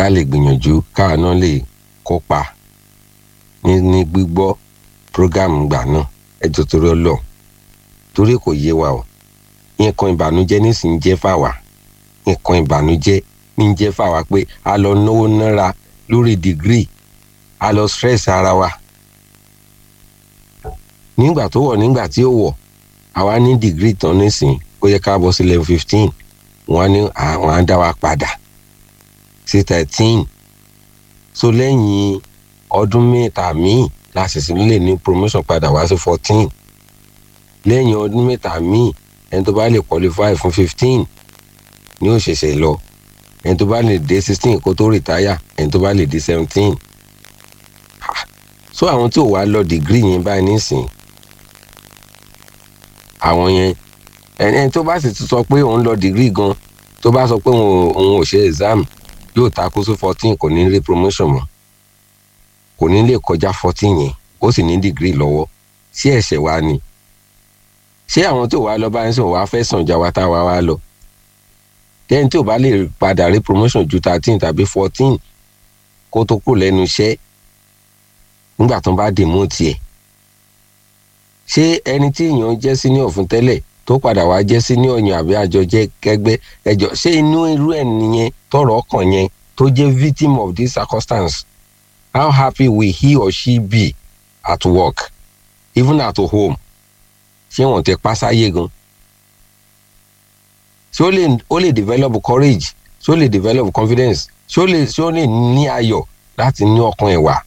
ká lè gbìyànjú káwa náà lè kópa ní ní gbígbọ́ program gbà náà ẹjọ́ torí ọlọ́ torí kò yé wa o nǹkan ìbànújẹ́ nísìnyí jẹ́ fáwa nǹkan ìbànújẹ́ ní jẹ́ fáwa pé a lọ náwó náírà lórí dìgírì a lọ stress ara wa nígbà tó wọ̀ nígbà tí ó wọ̀ àwa ní dìgírì tán nísìnyí ó yẹ ká bọ́ sí level fifteen wọ́n ní àwọn á dá wa padà sí thirteen so lẹ́yìn ọdún mẹ́ta míì la ṣẹ̀ṣẹ̀ lè ní promotion padà wá sí fourteen lẹ́yìn ọdún mẹ́ta míì ẹni tó bá lè qualify fún fifteen ni ó ṣẹ̀ṣẹ̀ lọ ẹni tó bá lè dé sixteen kó tó retire ẹni tó bá lè dé seventeen so àwọn tí ò wá lọ degree yẹn báyìí nísìnyí àwọn yẹn ẹni tó bá sì ti sọ pé òun lọ degree gan tó bá sọ pé òun ò ṣe exam yóò takú sí fourteen kò ní rí promotion mọ́ kò ní lè kọjá fourteen yẹn ó sì ní degree lọ́wọ́ sí ẹ̀ṣẹ̀ wa ni ṣé àwọn tó wá lọ bá ń sọ wá fẹ́ sàn já wa tá wa wá lọ tẹ́ni tí ò bá lè padà rí promotion ju thirteen tàbí fourteen kó tó kúrò lẹ́nu iṣẹ́ nígbà tó ń bá dè mú tiẹ̀ ṣé ẹni tí èèyàn jẹ́ senior fún tẹ́lẹ̀ tó padà wá jẹ́ senior yàn àbí àjọ jẹ́ kẹgbẹ́ ẹjọ́ ṣé inú irú ẹ̀ nìyẹn tọrọ ọkàn yẹn tó jẹ́ victim of this circumstance how happy will he or she be at work even at home ṣé wọn tẹ pásáyé gan ṣé ó lè ó lè develop courage ṣé ó lè develop confidence ṣé ó lè ṣé ó lè ní ayọ̀ láti ní ọkàn ẹ̀ wá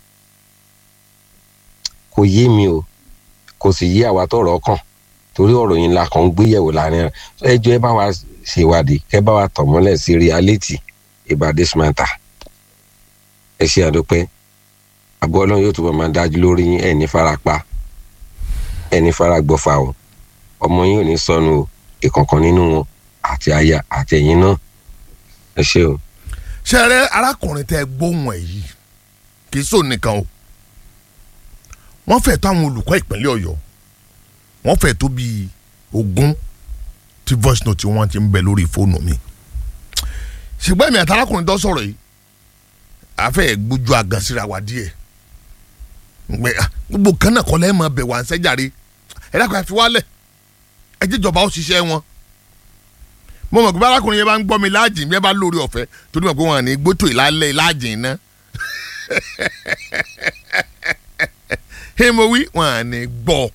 kò yé mi o kò sì yé àwa tọrọ ọkàn torí ọ̀rọ̀ yìí la kàn ń gbéyẹ̀wò láàrin ẹjọ́ ẹ bá wa ṣèwádìí kẹ́ bá wa tọ̀ mọ́lẹ̀ sí reality about this matter ẹ ṣe àdópẹ́ àbọ̀ ọlọ́run yóò túbọ̀ máa dájú lórí yín ẹ̀ ní farapa ẹ̀ ní faragbọ́fà o ọmọ yín ò ní sọnù o ìkọ̀kan nínú wọn àti aya àti ẹ̀yin náà ẹ ṣe o. ṣe rẹ arákùnrin tẹ gbóhùn ẹ yìí kì í sòun nìkan o wọ́n fẹ́ tó àwọn olùkọ́ ìpínlẹ̀ ọ̀yọ́ wọ́n fẹ́ tó bíi ogún tí voice note wọn ti ń bẹ lórí fóònù mi ṣùgbọ́n èmi àtàlákùnrin tó sọ̀rọ̀ yìí àfẹ́ gbójú àgàn síra wa díẹ̀ gbogbo kan náà kọ́ lẹ́yìn máa bẹ̀ wá ń sẹ́jàre ẹ dákun ẹ fi wálẹ̀ ẹ jíjọba ó ṣiṣẹ́ wọn mo mọ̀ pé bí arákùnrin yẹn bá ń gbọ́ mi láàjìn bí ẹ bá lórí ọ̀fẹ́ torí mọ̀ pé wọn à ní gbótò ìlàlẹ̀ láàjìn iná ẹ mo wí wọn à ní gbọ́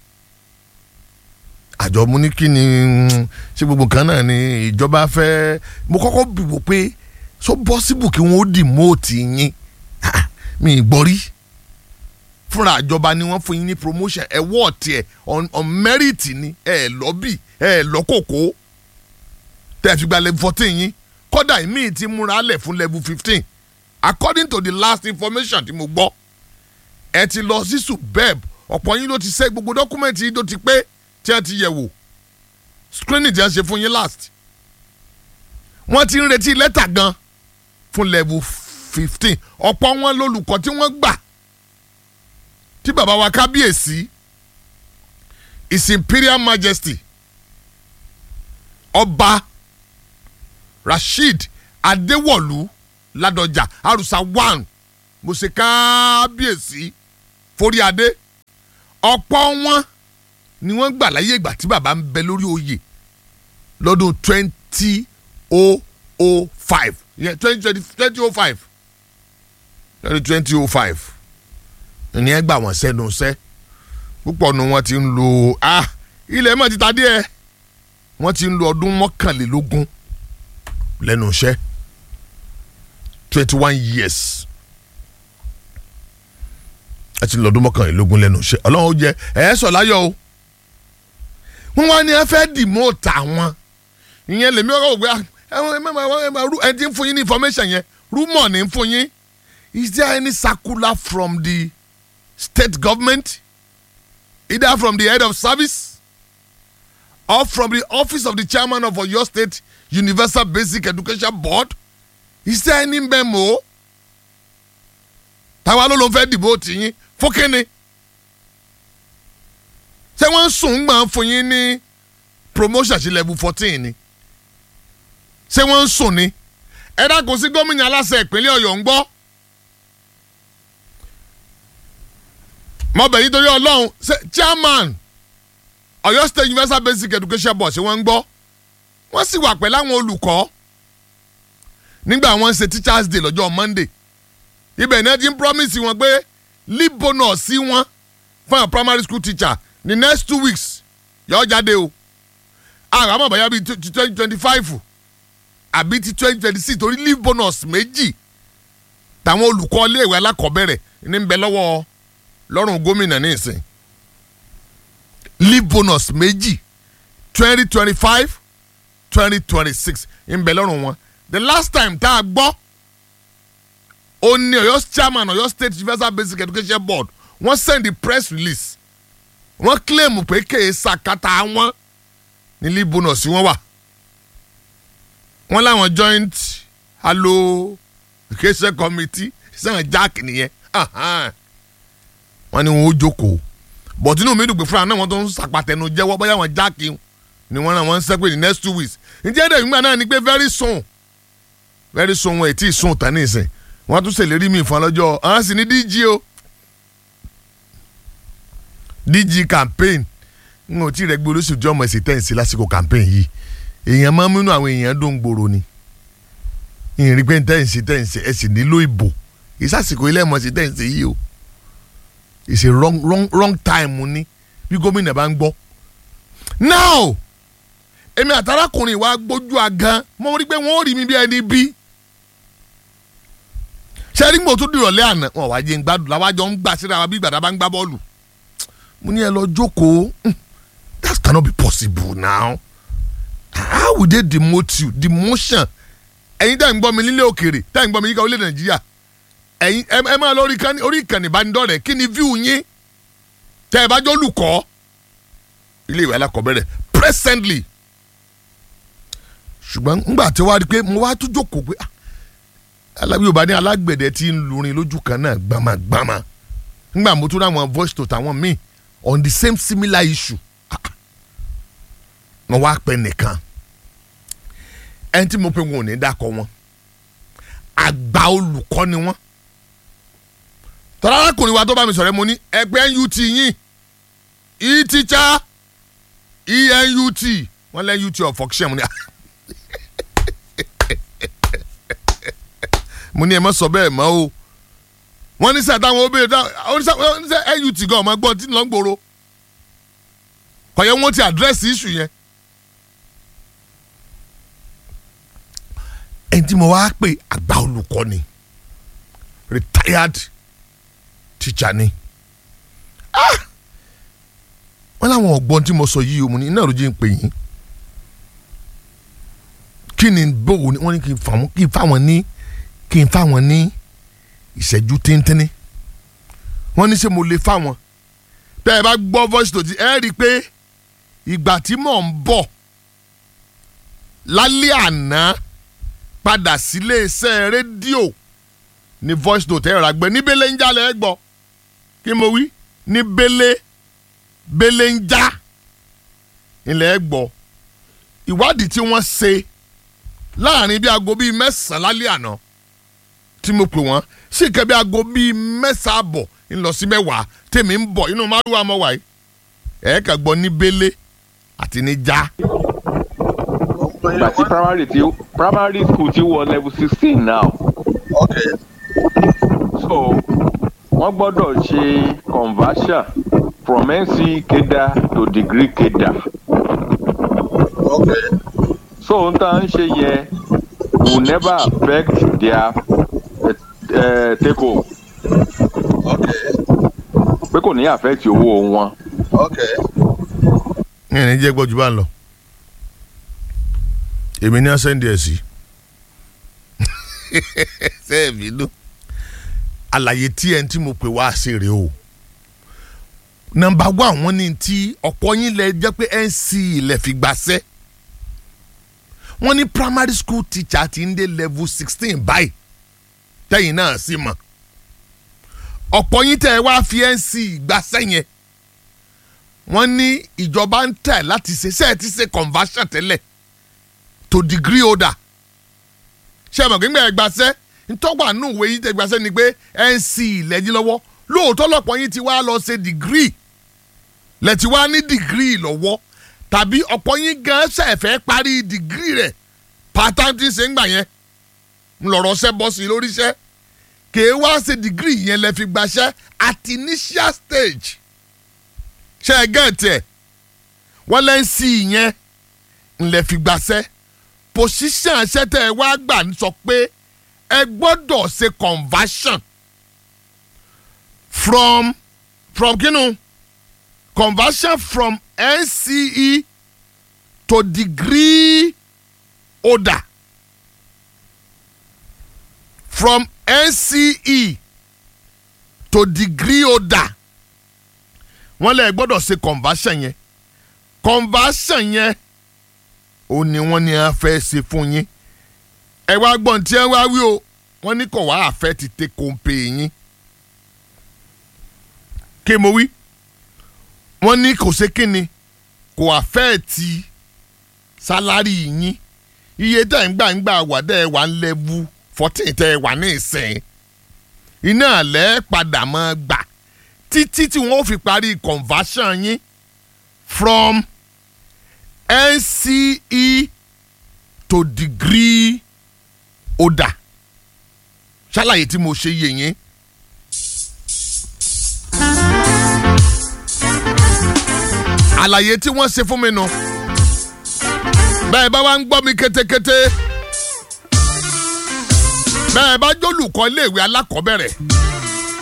àjọ mo ní kí ni ṣé gbogbo kan náà ni ìjọba fẹ́ mo kọ́kọ́ bìbò pé so possible kí wọ́n ó dì mọ́ọ̀tì yín mi ì gbọ́ rí fúnra àjọba ni wọ́n fún yín ní promotion ẹ̀ wọ́ọ̀tì ẹ̀ on merit ni ẹ̀ lọ́bì ẹ̀ lọ́kòkó tẹ́ ẹ fi gba level fourteen yín kódà ìmíì ti múra lẹ̀ fún level fifteen according to the last information tí mo gbọ́ ẹ ti lọ sí subeb ọ̀pọ̀ yín ló ti ṣe gbogbo dọ́kúmẹ̀ntì yín ló ti pé tí ẹ ti yẹ̀ wò screening tí ẹ ṣe fún yín last wọ́n ti ń retí lẹ́tà gan fún level fifteen ọ̀pọ̀ wọn lólùkọ́ tí wọ́n gbà tí bàbá wa kábíyèsí his imperial majesty ọba rasheed adéwọ̀lú ládọjà àrùsà one mo ṣe kábíyèsí forí adé ọ̀pọ̀ wọn ni wọ́n gbà láyé ìgbà tí bàbá ń bẹ lórí oyè lọ́dún twenty oh oh five yeah twenty twenty twenty oh five twenty twenty oh five ní ẹ gbà wọ́n sẹ́nu sẹ́ púpọ̀ nu wọn ti ń lo ah ilẹ̀ mọ̀ ti ta díẹ̀ wọ́n ti ń lo ọdún mọ́kànlélógún lẹ́nu iṣẹ́ twenty one years ẹ ti ń lo ọdún mọ́kànlélógún lẹ́nu iṣẹ́ ọlọ́run ó jẹ ẹ̀ sọ̀ láyọ̀ o wọ́n wá ní ẹ fẹ́ dìmọ́ọ̀tà wọn ìyẹn lèmi ọkọ̀ ògbé ẹ ti ń fún yín ní information yẹn rumor ní ń fún yín is there any circular from the state government either from the head of service or from the office of the chairman of Oyo State Universal Basic Education Board is there any memo táwa ló ló ń fẹ́ dìbò tìyín fún kínni ṣé wọ́n ń sùn gbọ́n fún yín ní promotion sí level fourteen ni ṣé wọ́n ń sùn ni ẹ dákun sí gómìnà aláṣẹ ìpínlẹ̀ ọ̀yọ́ ń gbọ́. mọ̀bẹ̀ yìí torí ọlọ́run ṣe chairman ọ̀yọ́ state universal basic education board ṣé wọ́n ń gbọ́ wọ́n sì wà pẹ̀lú àwọn olùkọ́ nígbà wọ́n ń ṣe teachers day lọ́jọ́ monday ibẹ̀ náà ti ń promise wọn pé leave bonus sí wọn fún àwọn primary school teacher ní next two weeks yọ jáde o àwọn àmọ́ bàyá bíi ti twenty twenty five àbí ti twenty twenty six torí leave bonus méjì táwọn olùkọ́ iléèwé alákọ̀ọ́bẹ̀rẹ̀ ní ń bẹ lọ́wọ́ lọ́rùn gómìnà ní ìsìn leave bonus méjì twenty twenty five twenty twenty six ń bẹ lọ́rùn wọn the last time tá a gbọ́ ó ní ọ̀yọ́ chairman ọ̀yọ́ state universal basic education board wọ́n send the press release wọ́n claim pé kéè sàkátà wọn ní leave bonus wọn wà wọ́n láwọn joint allocation committee sẹ́wọ̀n jack nìyẹn wọ́n ní wọn ó jókòó but inú mi dùn pé fúnra náà wọ́n tó ń sàpàtẹnu jẹ́wọ́ bóyá wọn jack ni wọ́n náà wọ́n ń sẹ́pẹ̀ ní next two weeks ǹjẹ́ ẹ̀dẹ̀ ìgbà náà ni pé very soon very soon wọn ò tí ì sùn tán ní ìsìn wọ́n tún ṣèlérí mi fún ọlọ́jọ́ àwọn sì ní dg o dg campaign n ò tí ì rẹ gbé olóṣèlú jọmọ ẹsẹ tẹ́ǹsì lásìkò campaign yìí èèyàn máa ń múnú àwọn èèyàn dùn gbòòrò ni ìrìn pé tẹ́ǹsì tẹ́ǹsì ẹ sì nílò ìbò ìsàsìkò ilé ẹ̀mọ́ sí tẹ́ǹsì yìí o it's a wrong wrong wrong time ni bí gómìnà bá ń gbọ́ now èmi àtàràkùnrin wa gbójú agan mo rí pé wọ́n ò rí mi bí ẹni bí sẹ́rí gbò tó dìrọ̀lẹ́ àná wọn wá jẹ́ ń gbádùn làwájọ ń gbà síra wa bí gbàdá bá ń gbá bọ́ọ̀lù mo ní ẹ lọ jókòó that cannot be possible now how would they demote you demotion ẹ̀yin tẹ́ ń gbọ́ mi nílé òkèèrè tẹ́ ń gbọ́ mi yíká orílẹ̀ nàìjíríà ẹ̀yin ẹ máa lọ orí ìkànnì ìbánidọ́rẹ̀ẹ́ kí ni view yín tẹ́ ẹ bá jọ olùkọ́ ilé ìwé alákọ̀ọ́bẹ̀rẹ̀ presently ṣùgbọ́n ńgbà tí wàá rí i pé mo wá tún jókòó pé alábí yorùbá ní alágbẹ̀dẹ tí ń lurin lójú kan náà gbamagbama ńgbà mo tún ráwọn voice to tàwọn míì on the same similar issue wọn wá pẹ nìkan ẹni tí mo pe wọn ò ní dákọ wọn àgbà olùkọ́ ni wọ́n tọ́lá arákùnrin wa tó bá mi sọ̀rọ̀ mo ní ẹgbẹ́ NUT yín e-teacher ENUT wọ́n lẹ́ UT of Oxfam ni mo ní ẹ má sọ bẹ́ẹ̀ mọ́ o wọ́n ní sẹ́ táwọn obìnrin táwọn oníṣẹ́ NUT gan ọmọ gbọ́n tí ń lọ gbòòrò kọ̀yẹ́ wọ́n ti àdírẹ́sì iṣu yẹn. ẹni tí mo wá pè àgbà olùkọ́ ni retired teacher ni wọ́n láwọn ọ̀gbọ́n tí mo sọ yìí o mo ní iná ìròjì ń pè yín kí ni bóun wọ́n ní kí n fáwọn ní kí n fáwọn ní ìṣẹ́jú tíntínní wọ́n ní ṣé mo lè fáwọn tẹ́ ẹ bá gbọ́ voice to ti ẹ rí i pé ìgbà tí mò ń bọ̀ lálẹ́ àná padà sílé iṣẹ́ rédíò ní voice note ẹ̀rọ àgbẹ̀ ní bẹ́lẹ̀ ń jalè ẹ gbọ́ kí mo wí ní bẹ́lẹ̀ bẹ́lẹ̀ ń já ilẹ̀ ẹ gbọ́ ìwádìí tí wọ́n ṣe láàrin bí aago bíi mẹ́sàn-án lálẹ́ àná tí mo pè wọ́n sì kẹ́ bí aago bíi mẹ́sàn-án àbọ̀ ńlọ sí mẹ́wàá tèmi ń bọ̀ inú márùwá mọ́ wáyé ẹ̀ kà gbọ́ ní bẹ́lẹ̀ àti ní já. ìgbà tí primary ti primary school ti wọ level sixteen now. Okay. so wọ́n gbọ́dọ̀ ṣe conversion from NC keda to degree keda. Okay. so n ta n ṣe yẹn will never affect their uh, uh, take home Okay. pé kò ní affect owó wọn. Okay. ní ẹni jẹ́ gbọ́jú bá ń lọ èmi ní ọ̀sẹ̀ ń díẹ̀ sí sẹ́ẹ̀mì ló àlàyé tí ẹni tí mo pè wá sí rèé o nọ́mbà wá àwọn ní ti ọ̀pọ̀ yín lẹ jẹ́ pé nc ilẹ̀ fi gbàṣẹ́ wọ́n ní primary school teacher ti ń dé level sixteen báyìí tẹ́yìn náà sì mọ̀ ọ̀pọ̀ yín tẹ́ ẹ wá fi nc gbàṣẹ́ yẹn wọ́n ní ìjọba ń tẹ̀ láti ṣe ṣe ẹ ti ṣe conversion tẹ́lẹ̀ to degree holder ṣé ẹ mọ̀ gbígbà ẹ gbaṣẹ́ ntọ́gbà nù ìwé yìí tẹ gbaṣẹ́ ni pé nc lẹ́yìn lọ́wọ́ lóòótọ́ lọ́pọ̀ yín ti wá lọ ṣe dìgírì lẹ́tí wá ní dìgírì lọ́wọ́ tàbí ọ̀pọ̀ yín gan ṣẹ̀fẹ̀ parí dìgírì rẹ̀ pátá tí ń ṣe ń gbà yẹn ńlọrọ̀ ṣẹ́ bọ́ sí i lórí iṣẹ́ kèé wá ṣe dìgírì yẹn lẹ́ fi gbaṣẹ́ at initial stage ṣe é gẹ̀ẹ́tì ẹ̀ wọ́n lẹ́ ń sí i yẹn ńlẹ̀ fi gbaṣẹ́ position ṣẹ́ tẹ́ ẹ wá gbà ń sọ pé ẹ gbọ́dọ̀ ṣe conversion from from kinu conversion from NCE to degree holder from NCE to degree holder wọ́n lè gbọ́dọ̀ ṣe conversion yẹn conversion yẹn ó ní wọ́n ní a fẹ́ ṣe fún yín ẹ wá gbọ́n tí ẹ wá wí o wọ́n ní kò wá àfẹ́ ti tẹ kóńpé yín kí mo wí wọ́n ní kò ṣe kíni kò àfẹ́ ti sálárì yín iye tẹ̀ ń gbà ń gbà wà dẹ́ ẹ wà ń lẹ́bù fourteen tẹ́ ẹ wà ní ìsìn iná àlẹ́ padà máa gbà títí tí wọ́n fi parí conversion yín from NCE to degree holder ṣàlàyé tí mo ṣe yé yín. àlàyé tí wọ́n ṣe fún mi nu bẹ́ẹ̀ bá wá ń gbọ́ mi kétékété bẹ́ẹ̀ bá jólùkọ́ iléèwé alákọ̀ọ́bẹ̀rẹ̀